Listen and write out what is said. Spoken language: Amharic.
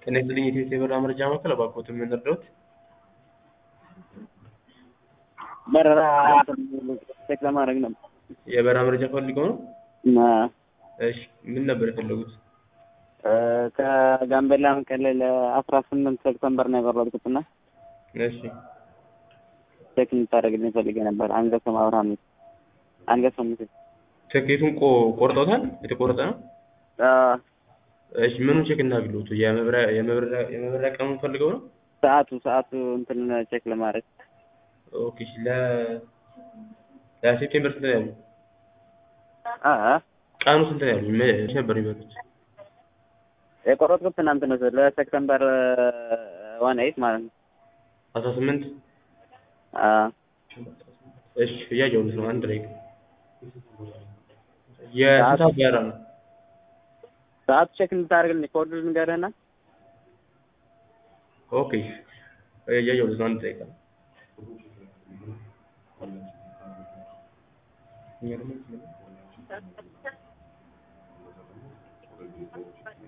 ጤና ይስጥልኝ የኢትዮ የበረራ መረጃ ማዕከል እባክዎት ምን ልርዳዎት? በረራ ቼክ ለማድረግ ነው። የበረራ መረጃ ፈልገው ነው? እና እሺ ምን ነበር የፈለጉት? ከጋምቤላ መቀሌ ለአስራ ስምንት ሴፕተምበር ነው የበረርኩት እና እሺ ቼክ እንድታደርግልኝ ፈልጌ ነበር። አንገሶም አብርሃም አንገሶም ምስል ትኬቱን ቆ ቆርጠውታል? የተቆረጠ ነው? እሺ ምኑን ቼክ እናድርግልዎት? የመብረሪያ የመብረሪያ የመብረሪያ ቀኑን ፈልገው ነው? ሰዓቱ ሰዓቱ እንትን ቼክ ለማድረግ ኦኬ እሺ ለ ለሴፕቴምበር ስንት ነው ያሉት? አ ቀኑ ስንት ነው ያሉት? መቼ ነበር የሚበሉት? የቆረጥኩት ትናንት ነው ለሴፕተምበር ዋን ኤይት ማለት ነው። አስራ ስምንት አ እሺ እያየሁት ነው። አንድ ላይ የስንት ሰዓት በረራ ነው? ሰዓቱ ቼክ እንድታደርግልኝ ኮድ ልንገርህና ኦኬ እያየሁት ነው። አንድ ደቂቃ